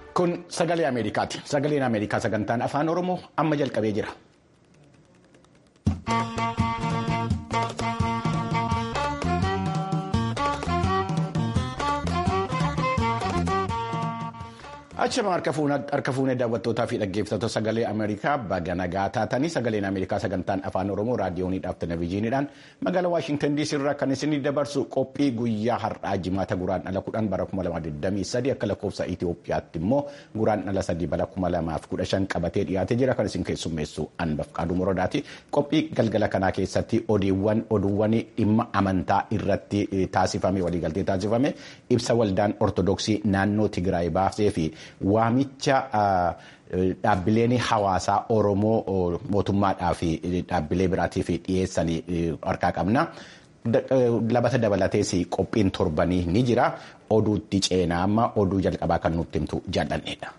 Kun sagalee Ameerikaati. Sagaleen Ameerikaa sagantaan afaan Oromoo amma jalqabee jira. Achuma harka fuunee daawwattootaa fi dhaggeeffattoota sagalee Ameerikaa baga nagaa taatanii sagaleen Ameerikaa sagantaan afaan Oromoo raadiyooniidhaaf televezyiiniidhaan magaalaa Waashintan DC irraa kan isinii dabarsu qophii guyyaa har'aa jimaata guraan dhala kudhan bara 2023 akka lakkoofsa Itoophiyaatti immoo guraan dhala sadii bara 2015 qabatee dhiyaatee jira kan isin keessummeessu Anbaf Qaaduu Morodaati. Qophii galgala kanaa keessatti oduuwwan oduuwwan dhimma amantaa irratti taasifame waliigaltee taasifame ibsa waldaan Ortodoksii naannoo Tigraay baasee fi waamicha dhaabbileen hawaasaa Oromoo mootummaadhaa fi dhaabbilee biraatiif dhiyeessanii harkaa qabna. Labata dabalatees qophiin torbanii ni jira. Oduutti ceenaa amma oduu jalqabaa kan nutti himtu jaalladheedha.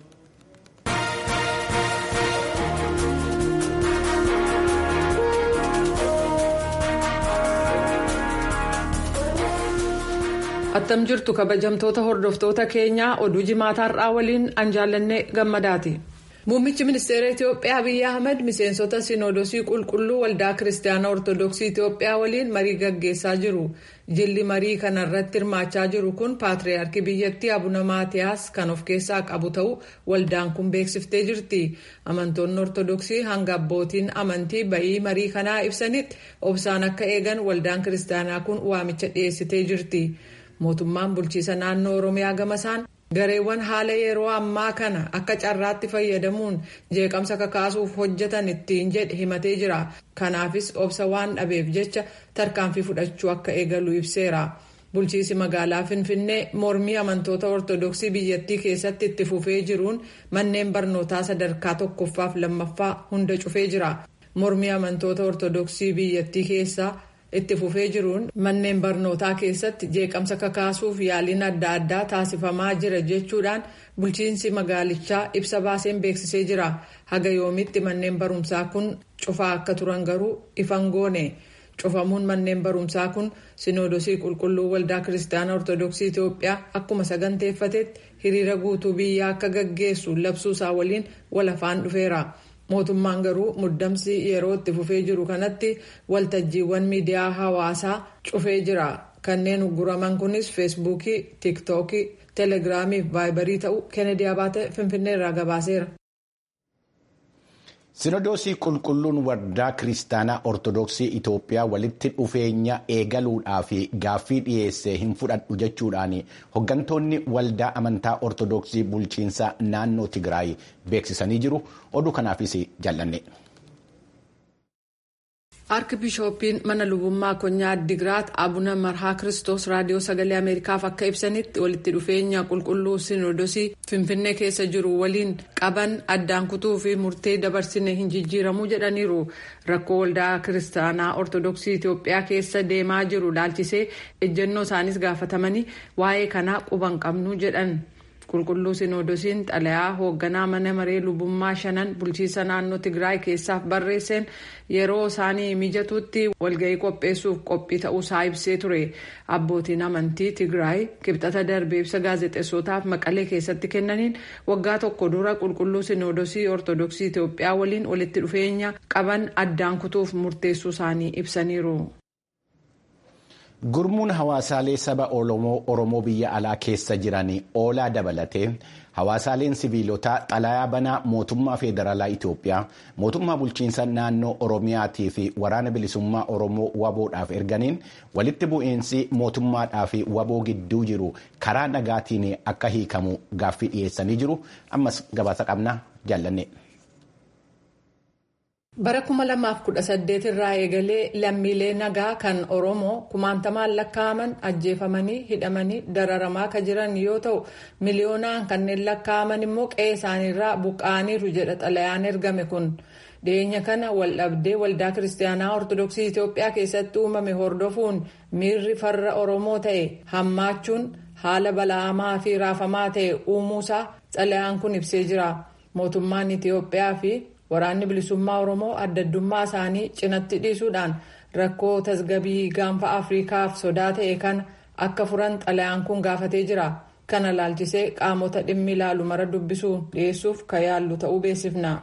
attam jirtu kabajamtoota hordoftoota keenyaa oduu jimaataa har'aa waliin an jaallanne gammadaati. muummichi ministeera itiyoophiyaa abiyyi ahmed miseensota sinoodosii qulqulluu waldaa kiristaanaa ortodoksii itiyoophiyaa waliin marii gaggeessaa jiru jilli marii kanarratti hirmaachaa jiru kun paatriyaarkii biyyattii abuna maatiyaas kan of keessaa qabu ta'uu waldaan kun beeksiftee jirti amantoonni ortodoksii hanga abbootiin amantii bayii marii kanaa ibsanitti obsaan akka eegan waldaan kiristaanaa kun waamicha dhiyeessitee jirti. mootummaan bulchiisa naannoo oromiyaa gamasaan gareewwan haala yeroo ammaa kana akka carraatti fayyadamuun jeeqamsa kakaasuuf hojjetan ittiin jedhe himatee jira kanaafis obsa waan dhabeef jecha tarkaanfii fudhachuu akka eegalu ibseera bulchiisi magaalaa finfinnee mormii amantoota ortodoksii biyyattii keessatti itti fufee jiruun manneen barnootaa sadarkaa tokkoffaaf lammaffaa hunda cufee jira mormii amantoota ortodoksii biyyattii keessaa. itti fufee jiruun manneen barnootaa keessatti jeeqamsa kakaasuuf yaaliin adda addaa taasifamaa jira jechuudhaan bulchiinsi magaalichaa ibsa baaseen beeksisee jira haga yoomitti manneen barumsaa kun cufaa akka turan garuu ifan goone cufamuun manneen barumsaa kun sinoodosii qulqulluu waldaa kiristaanaa ortodoksii itiyoophiyaa akkuma saganteeffatetti hiriira guutuu biyyaa akka gaggeessu labsuusaa waliin walafaan dhufeera. mootummaan garuu muddamsi yeroo itti fufee jiru kanatti waltajjiiwwan miidiyaa hawaasaa cufee jira kanneen ugguraman kunis feesbuukii tiiktookii teelegiraamii fi vaayibarii ta'uu kennedy abaate finfinnee irraa gabaaseera. Sinodoosii qulqulluun waldaa kiristaanaa ortodoksii Itoophiyaa walitti dhufeenya eegaluudhaa fi gaaffii dhiyeessee hin fudhadhu jechuudhaan hooggantoonni waldaa amantaa ortodoksii bulchiinsa naannoo Tigraay beeksisanii jiru. Oduu kanaafis jaallanne. Arkibishooppiin mana lubummaa konyaa Addigiraat Abuna Marhaa Kiristoos raadiyoo sagalee Ameerikaaf akka ibsanitti walitti dhufeenya qulqulluu Sinoodosii Finfinnee keessa jiru waliin qaban addaan kutuu fi murtee dabarsine hin jijjiiramuu jedhaniiru. Rakkoo waldaa kiristaanaa Ortodoksii Itoophiyaa keessa deemaa jiru laalchisee ejjennoo isaanis gaafatamanii waa'ee kanaa quban qabnu jedhan. qulqulluu sinoodosiin xalayaa hoogganaa mana maree lubummaa shanan bulchiisa naannoo tigraay keessaaf barreesseen yeroo isaanii mijatutti walga'ii qopheessuuf qophii ta'uusaa ibsee ture abbootiin amantii tigraay kibxata darbee ibsa gaazexeessotaaf maqalee keessatti kennaniin waggaa tokko dura qulqulluu sinoodosii ortodoksii itiyoophiyaa waliin walitti dhufeenya qaban addaan kutuuf murteessuu isaanii ibsaniiru. Gurmuun hawaasaalee saba Oromoo biyya alaa keessa jiran oolaa dabalatee hawaasaaleen siviilotaa xalayaa banaa mootummaa federaalaa Itoophiyaa mootummaa bulchiinsa naannoo Oromiyaatii fi waraana bilisummaa Oromoo waboodhaaf erganiin walitti bu'iinsi mootummaadhaa fi waboo gidduu jiru karaa nagaatiin akka hiikamu gaaffii dhiyeessanii jiru. Ammas gabaasa qabna jaallanne. bara 2018 irraa eegalee lammiilee nagaa kan oromoo kumaantamaan lakkaa'aman ajjeefamanii hidhamanii dararamaa kan jiran yoo ta'u miliyoonaan kanneen lakkaa'aman immoo qe'ee isaaniirraa buqqa'aniiru jedha xalayaan ergame kun dhiyeenya kana waldhabdee waldaa kiristaanaa ortodoksii itiyoophiyaa keessatti uumame hordofuun miirri farra oromoo ta'e hammaachuun haala bala'amaa fi raafamaa ta'e uumuusaa xalayaan kun ibsee jira mootummaan itiyoophiyaa fi waraanni bilisummaa oromoo addaddummaa isaanii cinatti dhiisuudhaan rakkoo tasgabii gaanfa afriikaaf sodaa ta'e kana akka furan xalayaan kun gaafatee jira kana laalchisee qaamota dhimmi ilaalu mara dubbisuun dhiyeessuuf kan yaallu ta'uu beeksifna.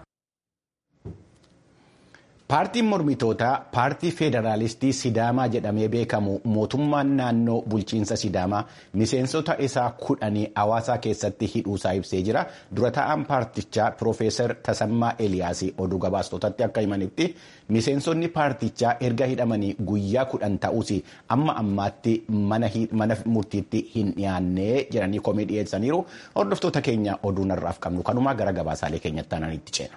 Paartiin mormitootaa paartii federaalistii Sidaamaa jedhamee beekamu mootummaan naannoo bulchiinsa Sidaamaa miseensota isaa kudhanii hawaasaa keessatti hidhuusaa ibsee jira. Dura taa'aan paartichaa Piroofeesar Tasammaa Eliyaas oduu gabaastotatti akka himanitti miseensonni paartichaa erga hidhamanii guyyaa kudhan ta'us amma ammaatti mana murtiitti hin dhiyaanne jedhanii komii dhiyeessaniiru. Hordoftoota keenya oduu narraaf qabnu kanumaa gara gabaasaalee keenyatti aananitti ceena.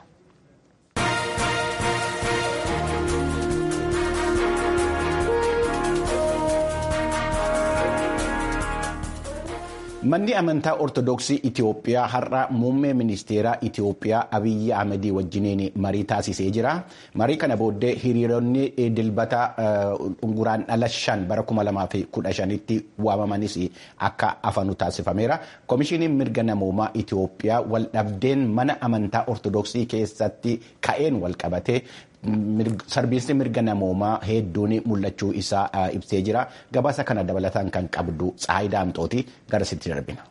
Manni amantaa Ortoodooksii Itiyoophiyaa har'a muummee ministeeraa Itiyoophiyaa Abiyyi Ahmedii wajjiniin marii taasisee jira. Marii kana booddee hiriironni dilbata guraan dhala shan bara kuma lamaa fi kudha shanitti waamamanis akka hafanu taasifameera. Komishiiniin mirga namoomaa Itiyoophiyaa waldhabdeen mana amantaa Ortoodooksii keessatti ka'een walqabatee sarbiinsi mirga namoomaa hedduun mul'achuu isaa ibsee jira. Gabaasa kana dabalataan kan qabdu Tsaayidaa Amxooti gara sitti darbina.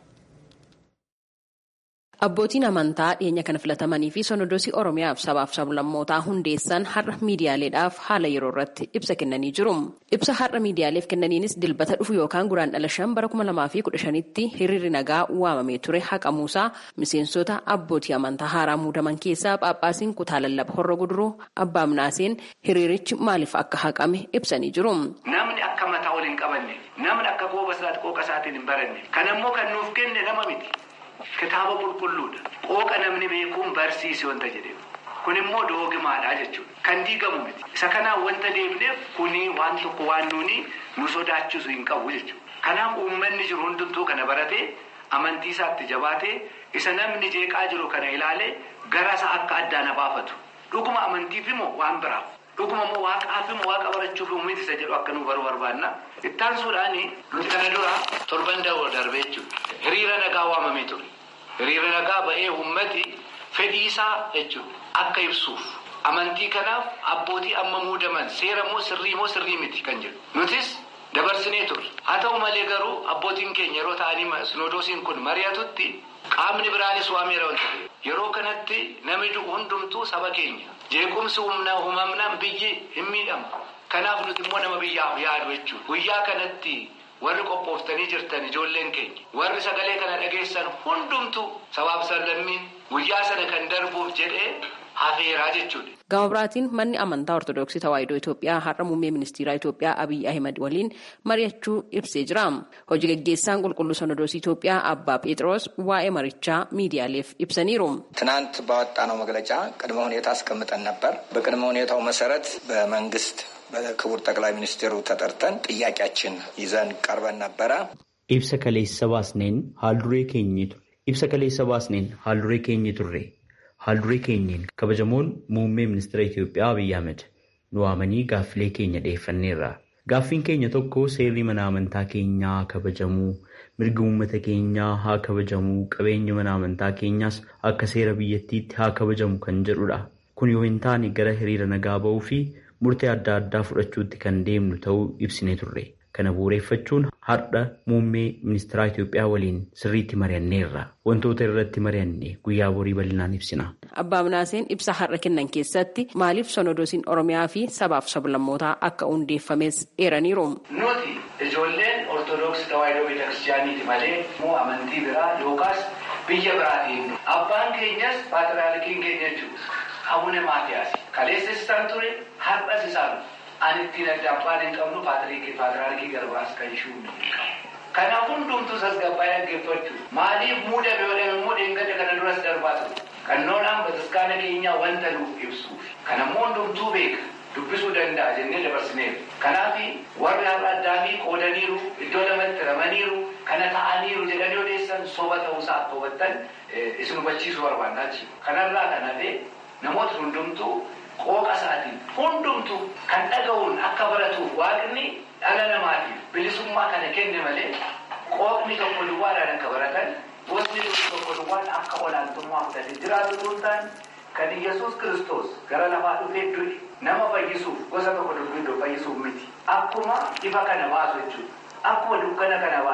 Abbootiin amantaa dhiyeenya kana filatamanii fi sonodoosii Oromiyaaf sabaaf sablammootaa hundeessan har'a miidiyaaleedhaaf haala yeroo irratti ibsa kennanii jiru. Ibsa har'a miidiyaaleef kennaniinis dilbata dhufu yookaan guraan dhala shan bara kuma lamaa fi kudha shanitti hiriirri nagaa waamamee ture haqamuusaa miseensota abbootii amantaa haaraa muudaman keessaa Phaaphaasiin kutaa lallaba horra guduruu abbaa minaaseen hiriirichi maaliif akka haqame ibsanii jiru. Namni akka mataa ol hin qabanne namni akka qooba isaati qooqa isaatiin hin baranne kan ammoo kan nuuf kenne nama miti. Kitaaba qulqulluudha. Qooqa namni beekuun barsiisi wanta jedheef. Kun immoo doogimaadha jechuudha. Kan diigamu miti. Isa kanaan wanta deemneef kuni waan tokko waan nuuni nu sodaachisu hin qabu jechuudha. Kanaaf uummanni jiru hundumtuu kana baratee amantii isaatti jabaatee isa namni jeeqaa jiru kana ilaalee gara isaa akka addaan baafatu. Dhuguma amantiif immoo waan biraaf. Dhuguma immoo waaqaaf immoo waaqa barachuuf miti isa jedhu akka nu baru barbaanna. Ittaan suudhaani nuti kana dura torban darbee jechuudha. Hiriira nagaa waamamee ture. Hiriira nagaa ba'ee uummati fedhii isaa jechuudha. Akka ibsuuf amantii kanaaf abbootii amma muudaman seera moo sirrii moo sirrii miti kan jedhu. Nutis dabarsinee turre. Haa ta'u malee garuu abbootiin keenya yeroo ta'anii sinodoosiin kun mari'atutti qaamni biraanis waameera wanta ta'e. Yeroo kanatti namni hundumtuu saba keenya. Jeequmsi humna uumamnaan biyyi hin miidhamu. Kanaaf nuti immoo nama biyyaaf yaadu jechuudha. Guyyaa kanatti warri qophooftanii jirtan ijoolleen keenya warri sagalee kana dhageessan hundumtu sabaaf sallammiin guyyaa sana kan darbuuf jedhee hafeeraa jechuudha. Gama biraatiin manni amantaa Ortoodooksii Tawaahidoo Itoophiyaa har'a muummee ministeeraa Itoophiyaa Abiyyi Ahimad waliin mari'achuu ibsee jira. Hojii gaggeessaan qulqulluu Sonodoosii Itoophiyaa Abbaa Phexros waa'ee marichaa miidiyaaleef ibsaniiru. ትናንት ባወጣነው መግለጫ ቅድመ ሁኔታ አስቀምጠን ነበር። በቅድመ ሁኔታው መሰረት በመንግስት በክቡር ጠቅላይ ሚኒስትሩ ተጠርተን ጥያቄያችን ይዘን ቀርበን ነበረ። ibsa kaleessa baasneen haalduree keenyi ture ibsa kaleessa baasneen haalduree keenyi turre haalduree keenyiin kabajamoon muummee ministeera Itoophiyaa Abiyyi Ahmed nu waamanii gaaffilee keenya dhiyeeffanneerra. Gaaffiin keenya tokko seerri mana amantaa keenyaa haa kabajamuu mirgi uummata keenyaa haa kabajamuu qabeenyi mana amantaa keenyaas akka seera biyyattiitti haa kabajamu kan jedhudha. Kun yoo hin taane gara hiriira nagaa ba'uu fi murtee adda addaa fudhachuutti kan deemnu ta'uu ibsinee turre. Kana bu'uureffachuun har'a muummee ministeeraa Itoophiyaa waliin sirriitti mari'anneerra. Wantoota irratti mari'anne guyyaa borii bal'inaan ibsina. Abbaa Minaaseen ibsa har'a kennan keessatti maaliif sonodoosiin Oromiyaa fi sabaaf sablammootaa akka hundeeffames eeraniiru. Nuti ijoolleen Ortoodooksii Tawaahidoo Beetakiristiyaaniiti malee immoo amantii biraa yookaas biyya biraatiin abbaan keenyas paatriyaarkiin keenya jechuudha. Abune Maatiyaas kaleessa isaan ture har'as isaan ani ittiin adda abbaan hin qabnu paatriyaarkii garbaas kan shuunni Kanaaf hundumtuu tasgabbaa'ee dhaggeeffachuu maaliif muudame yoo dhame immoo dheengadda kana duras darbaa ture. Kannoodhaan bataskaana keenyaa wanta nuuf ibsuuf. Kanammoo hundumtuu beeka. Dubbisuu danda'a jennee dabarsineef. Kanaaf warri har'a addaa fi qoodaniiru iddoo lamatti ramaniiru kana ta'aniiru jedhanii odeessan soba ta'uusaa akka hubattan isin hubachiisuu barbaannaa jechuudha. Kanarraa kan hafe namoota hundumtuu qooqa isaatiin hundumtuu kan dhaga'uun akka baratuuf waaqni dhala namaatiif bilisummaa kana kenne malee qooqni tokko duwwaadhaan akka baratan gosni tokko duwwaan akka olaantummaa fudhatee jiraatu tuutaan kan Iyyasuus Kiristoos gara lafaa dhufee du'e nama fayyisuuf gosa tokko dubbidoo fayyisuuf miti. Akkuma ifa kana baasu jechuudha. Akkuma dukkana kana baasu jechuudha.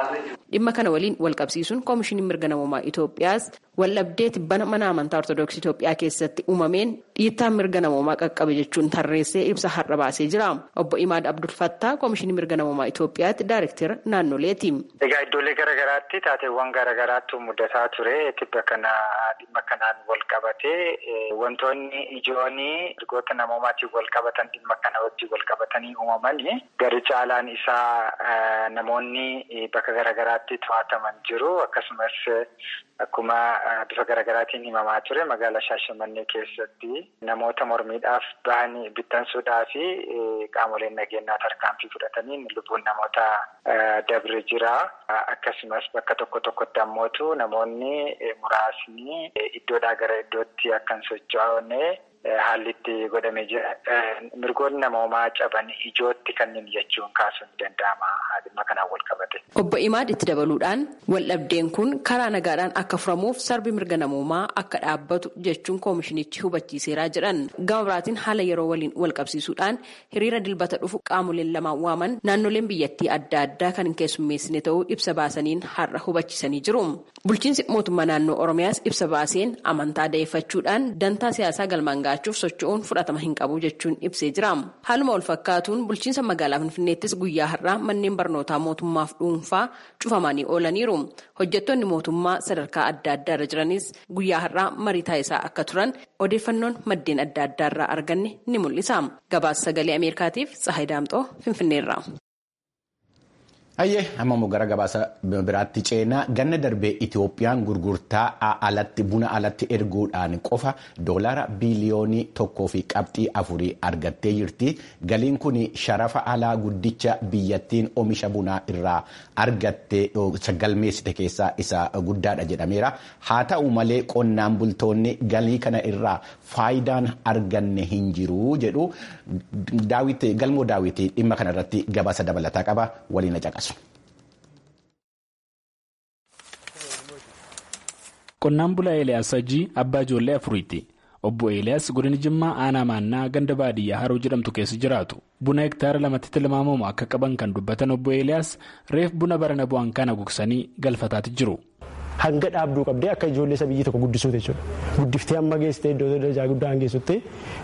dhimma kana waliin walqabsiisuun koomishiniin mirga namoomaa Itoophiyaas waldhabdee tibbana mana amantaa ortodoksii Itoophiyaa keessatti uumameen dhiittaan mirga namoomaa qaqqabe jechuun tarreessee ibsa har'a baasee jira. Obbo Imaad Abdul Fattaa koomishinii mirga namoomaa Itoophiyaatti daayirektira naannoleeti. Egaa iddoolee garaagaraatti taateewwan garaagaraatu mudataa ture tibba kana dhimma kanaan wal qabatee wantoonni ijoon mirgoota namoomaatiin wal qabatan dhimma kana wajjin wal qabatanii uumamanii gari caalaan isaa namoonni bakka garaagaraatti to'ataman jiru akkasumas akkuma bifa garaagaraatiin himamaa ture magaalaa Shaashamannee keessatti namoota mormiidhaaf bahanii bittansuudhaa fi qaamoleen nageenyaa tarkaanfii fudhataniin lubbuun namoota dabre jira. Akkasumas bakka tokko tokkotti ammootu namoonni muraasni iddoodhaa gara iddootti akka hin socho'ane haalli itti godhamee jira. Mirgoonni namoomaa caban ijootti kanneen jechuun kaasuun ni danda'ama dhimma kanaan wal qabate. Obbo Imaad itti dabaluudhaan waldhabdeen kun karaa nagaadhaan akka furamuuf sarbi mirga namoomaa akka dhaabbatu jechuun koomishinichi hubachiiseeraa jedhan. Gama biraatiin haala yeroo waliin wal qabsiisuudhaan hiriira dilbata dhufu qaamoleen lamaan waaman naannoleen biyyattii adda addaa kan hin keessummeessine ta'uu ibsa baasaniin har'a hubachiisanii jiru. Bulchiinsi mootummaa naannoo Oromiyaas ibsa baaseen amantaa da'eeffachuudhaan dantaa siyaasaa galmaan gaachuuf socho'uun fudhatama hin qabu jechuun ibsee jira. Haaluma wal fakkaatuun bulchiinsa magaalaa Finfinneettis guyyaa har'aa manneen barnootaa mootummaaf dhuunfaa cufamanii oolaniiru. Hojjettoonni mootummaa sadarkaa adda addaa irra jiranis guyyaa har'aa marii taasisaa akka turan odeeffannoon maddeen adda addaa irraa arganne ni mul'isa. Gabaasa sagalee Ameerikaatiif Tsahayi Daamxoo Finfinneerra. Hayyee amma gara gabaasa biraatti ceenaa ganna darbee Itoophiyaan gurgurtaa alatti buna alatti erguudhaan qofa doolaara biiliyoonii tokkoo fi qabxii afurii argattee jirti. Galiin kun sharafa alaa guddicha biyyattiin oomisha bunaa irraa argattee galmeessite keessaa isa guddaadha jedhameera. Haa ta'u malee qonnaan bultoonni galii kana irraa faayidaan arganne hin jiru jedhu galmoo daawwitii dhimma kanarratti gabaasa dabalataa qaba waliin caqasu. Qonnaan bulaa Eeliyaas Sajii abbaa ijoollee afuriiti. Obbo Eeliyaas godina Jimmaa aanaa maannaa ganda baadiyyaa haroo jedhamtu keessa jiraatu. Buna hektaara lamatti tilmaamamu akka qaban kan dubbatan obbo Eeliyaas reef buna barana bu'an kana gogsanii galfataatti jiru. Hanga dhaabduu qabdee akka ijoollee isa biyyi tokko guddisuuti jechuudha. Guddiftee amma geessitee iddoo darajaa guddaa geessutti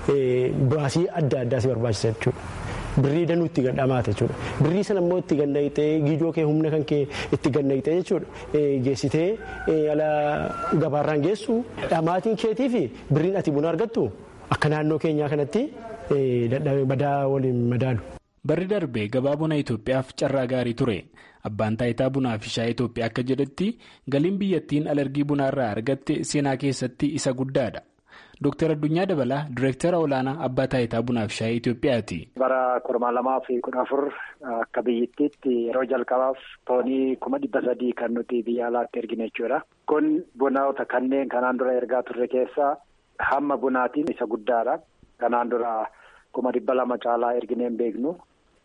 baasii adda addaa si barbaachisa jechuudha. Birrii danuu itti gadhamaata jechuudha. Birrii sana immoo itti gannaqxee giijoo kee humna kan kee itti gannaqxee jechuudha. Geessitee ala gabaarraan geessu dhamaatiin keetii fi birriin ati buna argattu akka naannoo keenyaa kanatti badaa waliin madaalu. Barri darbee gabaa buna Itoophiyaaf carraa gaarii ture. Abbaan taayitaa bunaa fi shaayii Itoophiyaa akka jedhetti galiin biyyattiin alergii bunaa irraa argatte seenaa keessatti isa guddaadha. Dooktar Addunyaa Dabalaa Direektara Olaanaa Abbaa Taayitaa Bunaa fi Shaayii Itoophiyaati. Bara kurmaa lamaa fi kudha afur akka biyyattiitti yeroo jalqabaaf toonii kuma dhibba sadii kan nuti biyya alaatti ergine jechuudha. Kun bunoota kanneen kanaan dura ergaa turre keessaa hamma bunaatiin isa guddaadha. Kanaan dura kuma dhibba lama caalaa erginee hin beeknu.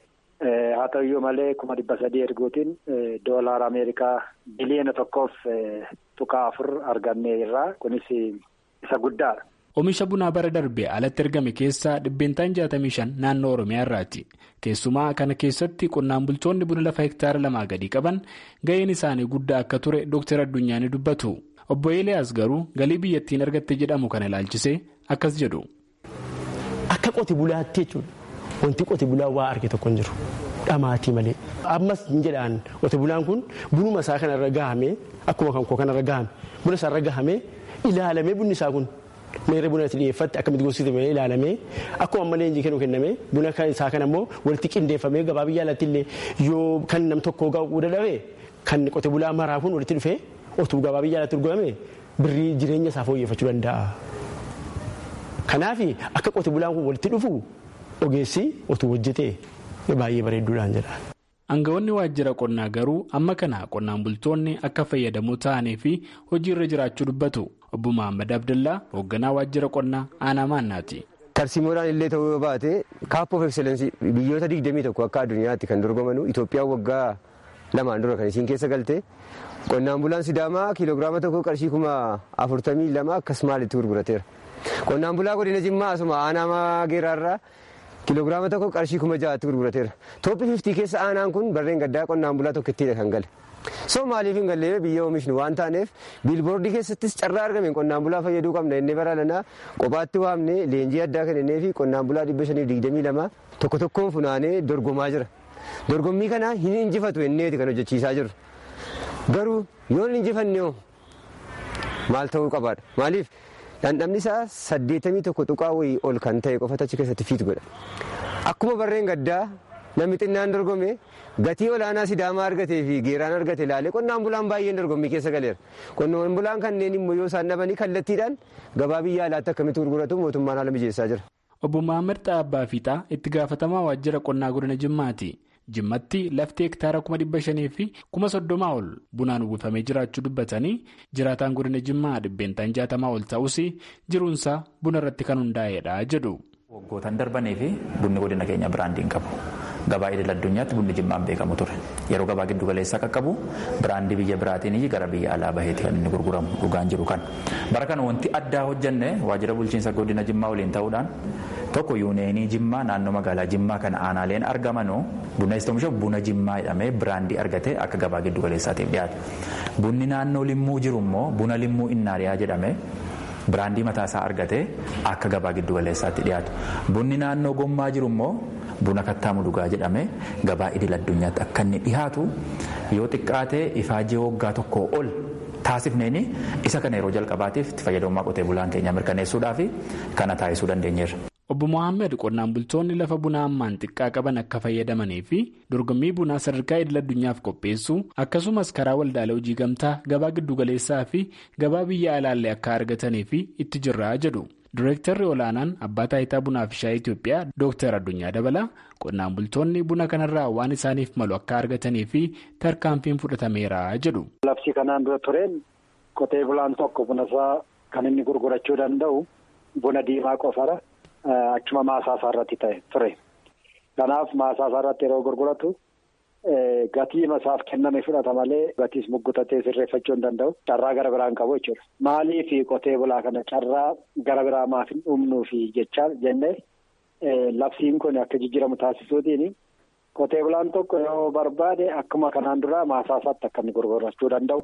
Haa ta'uyyuu malee kuma dhibba sadii erguutiin doolaara Ameerikaa biliyoona tokkoof tuqaa afur argannee irraa kunis isa guddaadha. Oomisha bunaa bara darbee alatti ergame keessaa dhibbeentaan jaatamii shan naannoo Oromiyaa irraati. Keessumaa kana keessatti qonnaan bultoonni buna lafa hektaara lamaa gadi qaban ga'een isaanii guddaa akka ture Dr. Addunyaan ni dubbatu. Obbo Eeliyaas garuu galii biyyattiin argatte jedhamu kana ilaalchisee akkas jedhu. Akka qote bulaatti jechuudha. Wanti qote bulaa waa arge tokko hin jiru. Dhamaatii malee. Ammas hin jedhaan qote bulaan kun bunuma isaa kanarra gahamee akkuma kan koo kanarra gahame buna isaarra gahamee ilaalamee bunni isaa kun. meerree buna itti dhiyeeffatte akkamitti gogsite ilaalamee akkuma ammallee leenjii kennu kennamee buna isaa kana immoo walitti qindeeffamee gabaa biyya alaatti illee yoo kan nam tokkoo ga'uu dadhabee kan qote bulaa maraa kun walitti dhufee otuu gabaa biyya alaatti gurgurame birrii jireenya isaa fooyyeffachuu danda'a. Kanaaf akka qote bulaan kun walitti dhufu ogeessi otuu hojjetee baay'ee bareedduudhaan jedha. Aangawoonni waajjira qonnaa garuu amma kana qonnaan bultoonni akka fayyadamoo ta'anii fi hojiirra jiraachuu dubbatu. Obbo Muhammad Abdallaa hoogganaa waajjira qonnaa aanaa maannaati. Tarsiimoodhaan illee ta'uu yoo baate kaappoo of eksileensii biyyoota digdamii tokko akka addunyaatti kan dorgomanu Itoophiyaan waggaa lamaan dura kan isiin keessa galte qonnaan bulaan Sidaamaa kiiloogiraama tokko qarshii kuma afurtamii lama akkas maalitti gurgurateera. Qonnaan bulaa godina Jimmaa asuma aanaa geeraarraa kiiloogiraama tokko qarshii kuma ja'aatti gurgurateera. Toophii fiftii keessa aanaan kun barreen gaddaa qonnaan bulaa tokkittiidha kan gale. soo maaliif hin gallee biyya oomishnu waan taaneef biilboordii keessattis carraa argame qonnaan bulaa fayyaduu qabna inni baraalanaa kophaatti waamne leenjii addaa kennee fi qonnaan bulaa dhibba shaniif digdamii lama tokko tokkoon funaanee dorgomaa jira dorgommii kana hin injifatu inneeti kan hojjechiisaa jiru garuu yoo hin injifannee maal ta'uu qabaadha maaliif dhandhamni isaa saddeetamii tokko tuqaa wayii ol kan ta'e qofatu achi keessatti fiit godha akkuma barreen gaddaa namni xinnaan dorgome gatii olaanaa sidaamaa argatee fi geeraan argate ilaalee qonnaan bulaan baay'een dorgommii keessa galeera qonnaan bulaan kanneen immoo yoo isaan dhabanii kallattiidhaan gabaa biyya alaatti akkamitti gurguratu mootummaan haala mijeessaa jira. obbo Mahammad Xaabbaa Fiixaa itti gaafatamaa waajjira qonnaa godina Jimmaati. Jimmatti lafti hektaara kuma dhibba shanii fi kuma soddomaa ol bunaan uwwifamee jiraachuu dubbatanii jiraataan godina Jimmaa dhibbeentaan jaatamaa ol ta'us jiruunsaa buna irratti kan hundaa'edha jedhu. Waggoottan darbanii fi bunni godina keenya biraandii hin qabu. Gabaa idil addunyaatti bunni jimmaan beekamu ture. Yeroo gabaa giddu galeessaa qaqqabu biraandii biyya biraatiin gara biyya alaa baheeti kan inni gurguramu dhugaan jiru kan. Bara kana wanti addaa hojjenne waajjira bulchiinsa godina jimmaa waliin ta'uudhaan tokko yuuneenii jimmaa naannoo magaalaa jimmaa kana aanaaleen argamanu buna oomisha buna jimmaa jedhamee biraandii argate akka gabaa giddu galeessaatiif dhiyaate. Bunni naannoo limmuu jiru immoo buna limmuu innaariyaa jedhame biraandii mataasaa argate akka gabaa giddu galeessaatti dhiyaatu. Bunni naannoo gommaa jiru immoo buna kattaamu dhugaa jedhame gabaa idil addunyaatti akka inni dhiyaatu yoo xiqqaate ifaajee waggaa tokkoo ol taasifneeni isa kana yeroo jalqabaatiif itti fayyadamummaa qotee bulaan keenya mirkaneessuudhaaf kana taasisuu dandeenyeerra. Obbo Mohaammed qonnaan bultoonni lafa bunaa ammaan xiqqaa qaban akka fayyadamanii fi dorgommii bunaa sadarkaa idil addunyaaf qopheessuu akkasumas karaa waldaalee hojii gamtaa gabaa giddugaleessaa fi gabaa biyya alaallee akka argatanii fi itti jirraa jedhu. Direektarri olaanaan abbaa taayitaa bunaa fi shaayii Itoophiyaa Dooktar Addunyaa Dabalaa qonnaan bultoonni buna kanarraa waan isaaniif malu akka argatanii fi tarkaanfiin fudhatameera jedhu. Labsii kanaan dura tureen qotee bulaan tokko buna isaa kan inni gurgurachuu danda'u buna diimaa qofara. Achuma maasaasaa irratti ta'e ture. Kanaaf maasaasaa irratti yeroo gurguratu gatii masaaf kenname fudhata malee gatiis muggutatee sirreeffachuu hin danda'u. Carraa gara biraan qabu jechuudha. Maaliif qotee bulaa kana carraa gara biraa maaf hin dhumnuufi jechaa jennee labsiin kun akka jijjiiramu taasisuutiin qotee bulaan tokko yoo barbaade akkuma kanaan dura maasaasaatti akka inni gurgurachuu danda'u.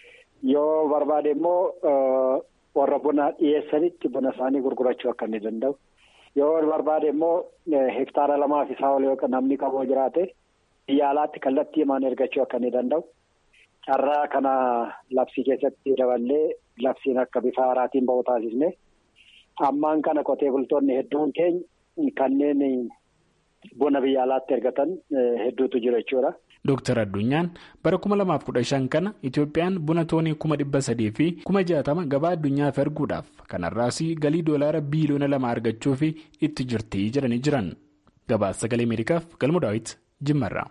Yoo barbaade immoo warra buna dhiyeessanitti buna isaanii gurgurachuu akka inni danda'u. Yoo barbaade immoo hektaara lamaaf isaa ol yoo namni qabu jiraate biyya alaatti kallattii himaan ergachuu akka inni danda'u. Carraa kana labsii keessatti daballee labsiin akka bifa haaraatiin bahu taasisne ammaan kana qotee bultoonni hedduun keenya kanneen buna biyya alaatti ergatan hedduutu jiru jechuudha. Dooktar Addunyaan bara kuma lamaaf kudha shan kana Itoophiyaan buna toonii kuma dhibba sadii fi kuma jaatama gabaa addunyaaf erguudhaaf kanarraas galii doolaara biiliyoona lama argachuuf itti jirti jedhanii jiran. Gabaasa sagalee Ameerikaaf galma daawwiti Jimmarraa.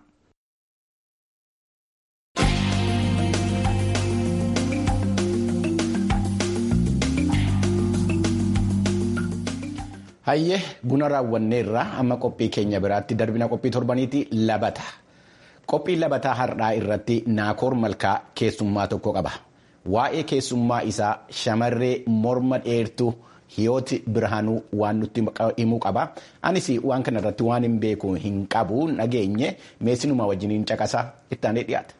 Hayyee buna raawwanneerraa amma qophii keenya biraatti darbina qophii torbaniiti labata. Qophii labataa har'aa irratti naakoor malkaa keessummaa tokko qaba. Waa'ee keessummaa isaa shamarree morma dheertuu hiyooti birhaanuu waan nutti himuu qaba. Anis waan kana irratti waan hin beeku hin qabu nageenye meessinuma wajjiniin caqasaa ittaanee dhiyaata.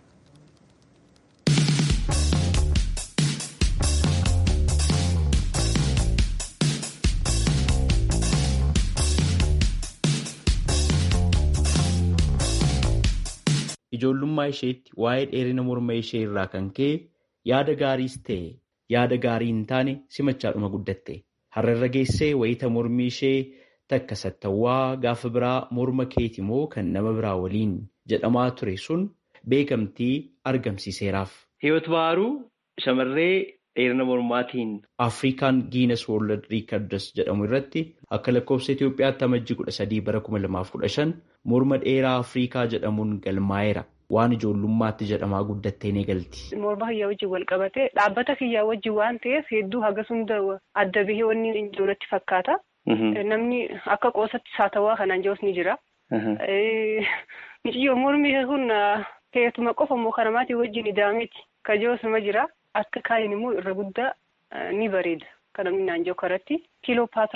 Ijoollummaa isheetti waa'ee dheerina morma ishee irraa kan ka'e yaada gaariis ta'e yaada gaarii hin taane simachaadhuma guddatte. Har'arra geessee wayita mormi ishee takka sattawwaa gaafa biraa morma keeti moo kan nama biraa waliin jedhamaa ture sun beekamtii argamsiiseeraaf. Hiyoot Baharuu shamarree dheerina mormaatiin Afrikaan Giinas Woorld Riikardas jedhamu irratti akka lakkoofsa Itoophiyaatti amajjii kudha sadii bara kuma lamaaf kudha shan morma dheeraa Afrikaa jedhamuun galmaa'eera. Waan ijoollummaatti jedhamaa guddattee ni galti. Morma kiyyaa wajjin wal qabatee dhaabbata kiyyaa wajjin waan ta'eef hedduu hagas hunda adda bahee wanni ijoolletti fakkaata. Namni akka qoosatti saatawaa kanaan jiruus ni jira. Mucayyoo mormi kun keetuma qofa immoo kan namaatii wajjin idaamiti. Kajoosuma jira. Akka kaayin immoo irra guddaa ni bareeda. Kan namni naan jiru karatti. Kiiloo paatiraa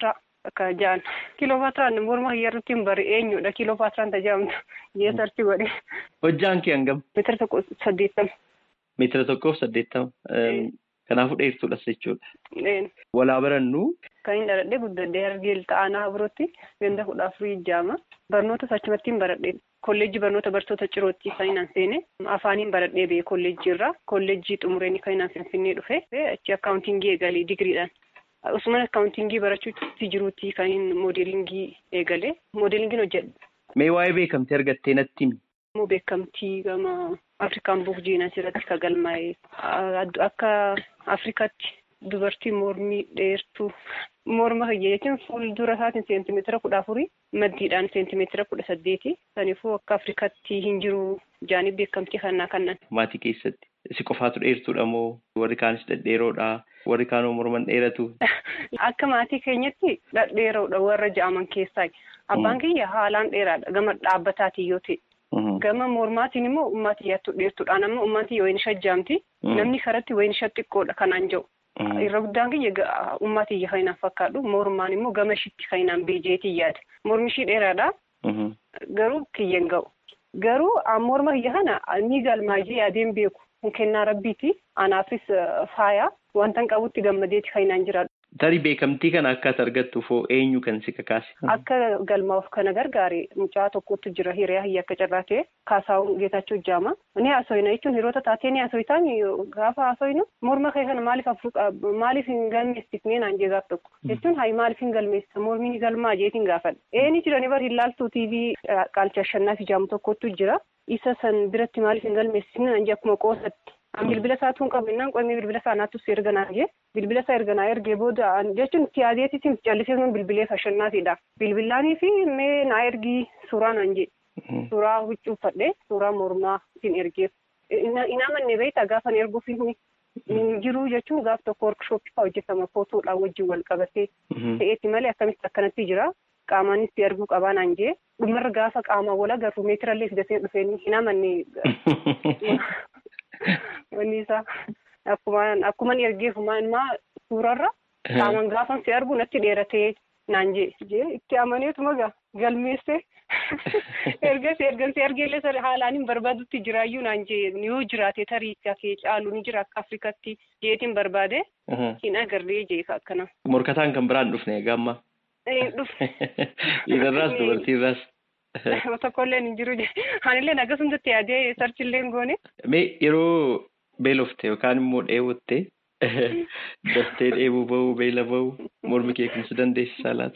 akka ja'an kiiloopatiraan morma hiyyarrutti hin bari eenyudha kiiloopatiraan tajaajamtu jee sarchi godhe. Hojjaan kee hangam? Meetira tokko saddeettama. Meetira tokkoof saddeettama. Kanaafuu dheertuudhas jechuudha. Walaa barannu. Kan hin dhaladhee guddadhee argee ta'anaa birootti ganda kudha afurii jaama. Barnoota achumatti hin baradhee. Kolleejjii barnoota barsoota cirootti kan hin seene afaaniin baradhee ba'e kolleejjii irraa kolleejjii xumureen kan hin finfinnee dhufe achi akkaawuntingii eegalee digiriidhaan. Usman akkaawuntingii barachuutti jiruutti kan hin moodelingii eegalee moodelingiin hojjedha. Mee waa'ee beekamtii argattee natti himi? Immoo beekamtii gama Afrikaan buuk jiinaa irratti kan galmaa'e akka Afrikaatti dubartii mormii dheertuu morma kiyya jechuun fuuldura isaatiin seentimeetira kudha afurii maddiidhaan seentimeetira kudha saddeeti kanaafuu akka Afrikaatti hin jiru jaanii beekamtii kanaa kannan. Maatii keessatti si qofaatu dheertuudha moo warri kaanis dhedheeroodha warri kaanoo morman dheeratu? Akka maatii keenyatti dhedheeroodha warra ja'aman keessaa abbaan kiyya haalaan dheeraadha gama dhaabbataatiin yoo ta'e. Gama mormaatiin immoo uummatiyyaattu dheertuudhaan amma uummatiyya wayin shajjaamti namni karatti wayin xiqqoodha kanaan jiru. Irra guddaan kiyya uummatiyya kan hinaan fakkaadhu mormaan immoo gama ishiitti kan hinaan beejeetii yaada. Mormi ishii dheeraadha. Garuu kiyya hin ga'u. Garuu morma kiyya kana ni galmaajee yaadeen beeku. Kennaa rabbiiti. Anaafis faaya wanta hin qabutti gammadeeti kan hinaan jiraadhu. Tarii beekamtii kana akka ati argattuuf hoo eenyu kan si kakaase? Akka galmaa'uuf kana gargaare mucaa tokkotu jira hiriyaa hiyya akka carraa ta'e kaasaa'uu geetachuu jaama. Ni haasoyina jechuun hiriyoota taatee ni haasoyitaan gaafa haasoyinu morma kee kana maaliif afur maaliif hin galmeessifnee naan jee gaaf tokko. Jechuun hayi maaliif hin galmeessisa mormiin galmaa jeetiin gaafadha. Eeni jirani bar hin laaltuu tiivii qaalcha shannaa fi jaamu tokkotu jira. Isa san biratti maaliif hin galmeessifne naan jee akkuma qoosatti. An bilbila isaa tuun qabannaan qoomee bilbila isaa naattus erga naa jee bilbila isaa erga naa ergee booda jechuun tiyaadeetiin callisee sun bilbilee fashannaafiidha. Bilbilaanii fi mee naa ergii suuraa naan jee. Suuraa huccuu uffadhee suuraa mormaa ittiin ergeef. Ina amanne beektaa gaafa erguuf hin jiru jechuun gaaf tokko workshooppii fa'aa hojjetama footoodhaan wajjin wal qabatee ta'eetti malee akkamitti akkanatti jira. Qaamaanis itti arguu qabaa naan jee dhumarra gaafa qaamaa wal agarru meetirallee fidatee dhufeen hin amanne. Wanni isaa akkuma ergeefumaa immoo suurarra qaamaan gaafan si argu natti dheeratee naan jee jee itti amaneetuma gaa galmeessee ergasii ergasii argeellee haalaan hin barbaadutti jiraayyuu naan jee yoo jiraate tarii kee caalu ni jira akka Afrikaatti jeetiin barbaade hin agarree jee akkana. Morkataan kan biraan dhufne gamma. Dhufne. Dhiirarraas dubartiirraas. Tokkollee hin jiru anillee akkasumatti yaadee sarchillee goone. Mee yeroo beelofte yookaan immoo dheebotte daftee dheebuu bahuu beela bahuu mormi kee kumsi dandeessisaa laata?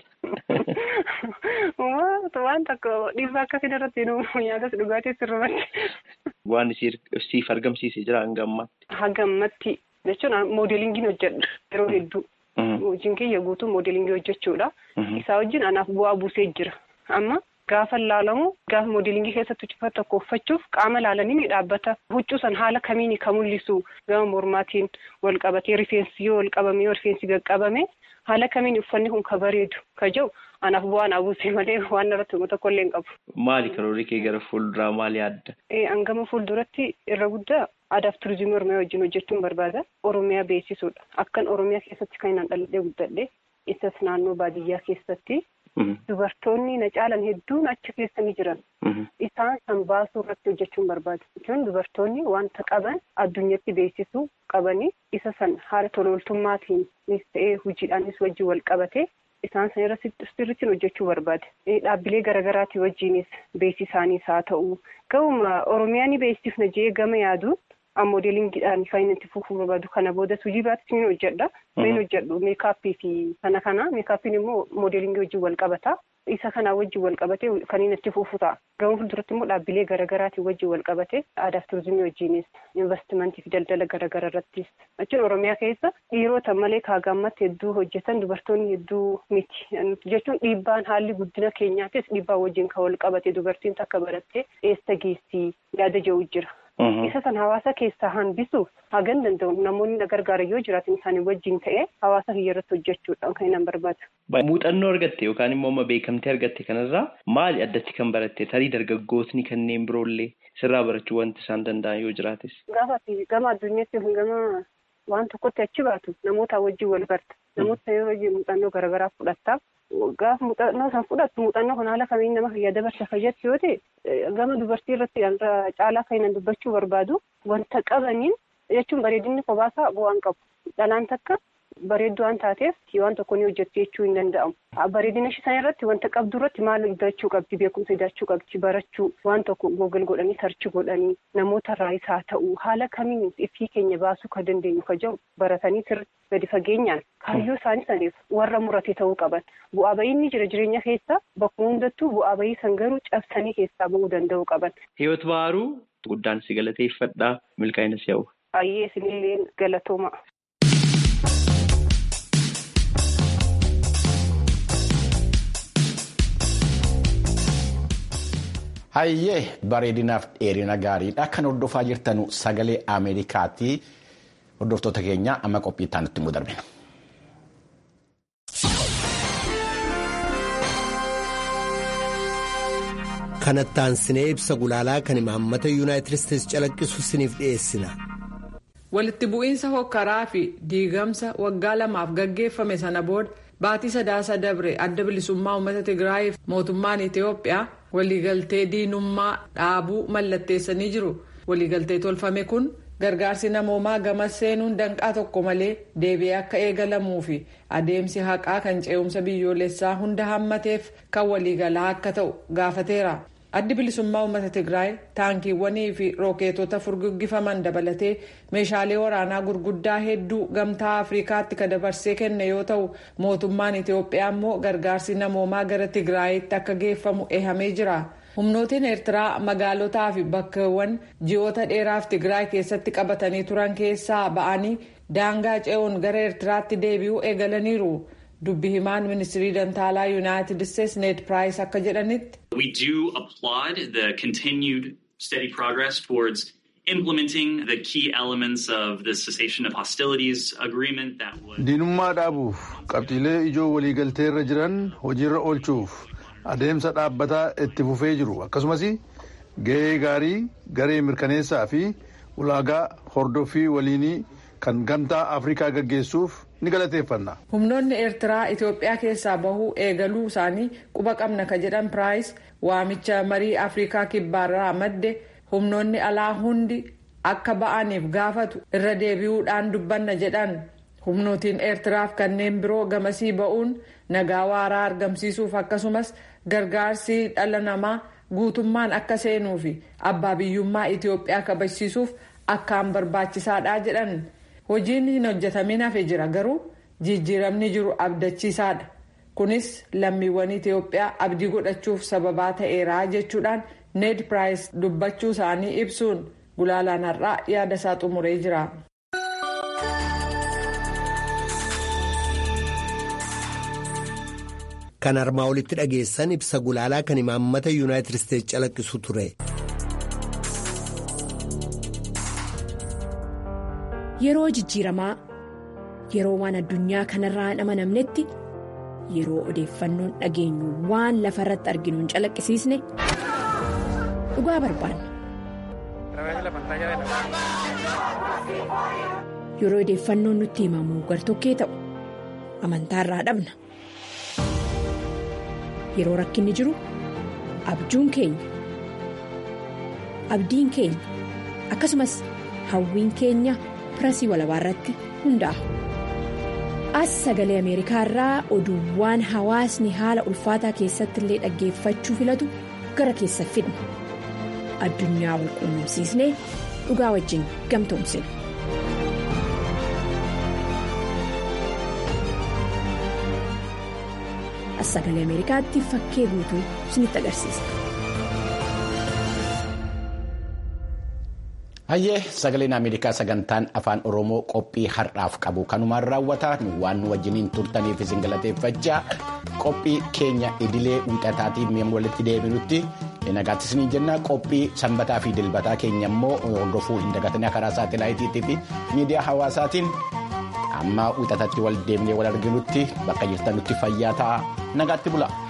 Waan tokko dhiibbaa akkasii irratti nyaatas dhugaatii sirrumatti. Waan siif argamsiise jira hanga ammaatti. Hanga ammatti jechuun moodelingiin hojjedha yeroo hedduu. Hojiin kiyya guutuu moodelingii hojjechuudha. Isaa wajjin anaaf bu'aa buusee jira. Amma gaafa laalamu gaafa moodelingii keessatti uffata tokko uffachuuf qaama laalanii ni dhaabbata. Huccuu san haala kamiin kan mul'isu gama mormaatiin wal qabatee rifeensi yoo wal qabame yoo rifeensi qaqqabame haala kamiin uffanni kun ka bareedu ka jiru anaaf bu'aan abuusee malee waan irratti tokko illee hin qabu. Maali karoorri kee gara fuulduraa maali adda? Hangama fuulduratti irra guddaa aadaaf turizimii Oromiyaa wajjin hojjechuun barbaada. Oromiyaa beeksisuudha. Akkan Oromiyaa keessatti kan hin dhaladhee guddadhe isas naannoo baadiyyaa keessatti dubartoonni na caalan hedduun achi keessa ni jiran. Isaan san baasuu irratti hojjechuun barbaada. Jechuun dubartoonni wanta qaban addunyatti beeksisuu qabanii isa san haala tolooltummaatiinis ta'ee hojiidhaanis wajjin wal qabatee isaan san irratti sirriitti hojjechuu barbaada. Dhaabbilee garaagaraatii wajjinis beeksisaanis haa ta'u. Gahuma Oromiyaa ni beeksifna jee gama yaadu moodelingiidhaan kan itti fufuu barbaadu kana boodas hojii biraattis ni hojjedha. Ni hojjedhu meekaappii fi kana kana meekaappiin immoo moodelingii wajjin wal qabata. Isa kanaa wajjin wal qabatee kan inni itti fufu ta'a. Gama fuulduratti immoo dhaabbilee garaagaraatiin wajjin wal qabatee aadaaf turizimii wajjinis investimentii fi daldala garaagaraa irrattis. Jechuun Oromiyaa keessa dhiirota malee kaagammatti hedduu hojjetan dubartoonni hedduu miti. Jechuun dhiibbaan haalli guddina keenyaatis dhiibbaa wajjin kan wal qabate dubartiin takka barattee eessa geessii yaada jedhu jira. Isa san hawaasa keessaa hambisuuf hagan danda'u namoonni na gargaaran yoo jiraatan isaanii wajjin ta'ee hawaasa kiyya irratti hojjechuudhaan kan inni barbaadu. Muuxannoo argatte yookaan immoo amma beekamtee argatte kanarraa maali addatti kan baratte tarii dargaggootni kanneen biroollee sirraa barachuu wanti isaan danda'an yoo jiraates. Gaafa gama addunyaatti gama waan tokkotti achi baatu namoota wajjin wal barta. Namoota yeroo wajjin muuxannoo garaagaraa fudhattaaf gaafa muuxannoo san fudhattu muuxannoo kana haala kamiin nama fayyaa dabarsa fayyaddu yoo ta'e gama dubartii irratti caalaa kan dubbachuu barbaadu wanta qabaniin jechuun bareedinni kophaasa bu'aan qabu dhalaan takka bareedduu waan taateef waan tokko ni hojjettu jechuu hin danda'amu. Bareedina ishee sana irratti wanta qabdu irratti maal hidachuu qabdi beekumsa hidachuu qabdi barachuu waan tokko googal godhanii sarchi godhanii namoota irraa isaa ta'uu haala kamiin ifii keenya baasuu kan dandeenyu ka jiru baratanii sirriitti gadi fageenyaan kaayyoo isaanii saniif warra murate ta'uu qaban bu'aa ba'iinni jira jireenya keessa bakkuma hundattuu bu'aa ba'ii san garuu cabsanii keessaa ba'uu danda'uu qaban. Hiyoot Baharuu guddaan si galateeffadha milkaa'ina si hawwa. Baay'ee isinillee galatooma. Hayyee bareedinaaf dheerina gaariidha. Kan hordofaa jirtanu sagalee Ameerikaati. Hordoftoota keenya amma qophii itti aanutti immoo darbina. Kanatti aansinee ibsa gulaalaa kan imaammata yuunaayitid isteetsi calaqqisu siniif dhiyeessina. Walitti bu'iinsa hokkaraa fi diigamsa waggaa lamaaf gaggeeffame sana booda baatii sadaasa dabre adda bilisummaa uummata Tigraayiif mootummaan Itoophiyaa waliigaltee diinummaa dhaabuu mallatteessanii jiru. Waliigaltee tolfame kun gargaarsi namoomaa gama seenuun danqaa tokko malee deebi'ee akka eegalamuu fi adeemsi haqaa kan ce'umsa biyyoolessaa hunda hammateef kan waliigalaa akka ta'u gaafateera. addi bilisummaa uummata tigraay taankiiwwanii fi rookeetota furguggifaman dabalatee meeshaalee waraanaa gurguddaa hedduu gamtaa afrikaatti kan dabarsee kenne yoo ta'u mootummaan itiyoophiyaa immoo gargaarsi namoomaa gara tigraayitti akka geeffamu eehamee jira humnootiin eertiraa magaalotaa fi bakkeewwan ji'oota dheeraaf tigraay keessatti qabatanii turan keessaa ba'anii daangaa ce'uun gara eertiraatti deebi'uu eegalaniiru. dubbi himaan ministirii dantaalaa yuunaayitid isteetsi need piraayis akka jedhanitti. We do applaud the continued steady progress towards implementing the key elements of the cessation of hostilities agreement that was. Diinummaa dhaabuuf qabxiilee ijoo waliigaltee irra jiran hojiirra oolchuuf adeemsa dhaabbataa itti fufee jiru akkasumas gahee gaarii garee mirkaneessaa fi ulaagaa hordoffii waliinii kan gamtaa afrikaa gaggeessuuf ni galateeffanna. humnoonni eertiraa itiyoophiyaa keessaa bahuu eegaluu isaanii quba qabna ka jedhan piraayis waamicha marii afrikaa kibbaarraa madde humnoonni alaa hundi akka ba'aniif gaafatu irra deebi'uudhaan dubbanna jedhan humnootiin eertiraaf kanneen biroo gamasii ba'uun nagaa waaraa argamsiisuuf akkasumas gargaarsi dhala namaa guutummaan akka seenuu fi abbaa biyyummaa itiyoophiyaa kabachiisuuf akkaan barbaachisaadha jedhan. hojiin hin hojjetamin hafe jira garuu jijjiiramni jiru abdachiisaadha kunis lammiiwwan itiyoophiyaa abdii godhachuuf sababaa ta'eera jechuudhaan need piraayis dubbachuu isaanii ibsuun gulaalaan har'aa yaada isaa xumuree jira. kan armaa olitti dhageessan ibsa gulaalaa kan imaammata yuunaayitid isteetsi calaqqisu ture. Yeroo jijjiiramaa yeroo waan addunyaa kanarraa hin amanamnetti yeroo odeeffannoon dhageenyu waan lafa irratti arginu hin calaqqisiisne dhugaa barbaanna. Yeroo odeeffannoon nutti himamu gartokkee ta'u amantaarraa dhabna. Yeroo rakkinni jiru abjuun keenya abdiin keenya akkasumas hawwiin keenya. pirasii walabaa irratti hundaa'a. As sagalee Ameerikaa irraa oduuwwan hawaasni haala ulfaataa keessatti illee dhaggeeffachuu filatu gara keessa fidna. Addunyaa wal quunnamsiisnee dhugaa wajjin gamtoomsina. As sagalee Ameerikaatti fakkee guutuu isinitti agarsiisa. Hayyee sagaleen Ameerikaa sagantaan afaan Oromoo qophii har'aaf qabu kanumaan raawwataa waan nu wajjiniin turtaniif isin galateeffachaa qophii keenya idilee wiixataatiin mi'a walitti deebinutti nagaatti isinii jenna qophii sanbataa fi dilbataa keenya immoo hordofuu hin dagatanii karaa saatelaayitii fi miidiyaa hawaasaatiin amma wiixatatti wal deemnee wal arginutti bakka jirtanutti fayyaa ta'a nagaatti bula.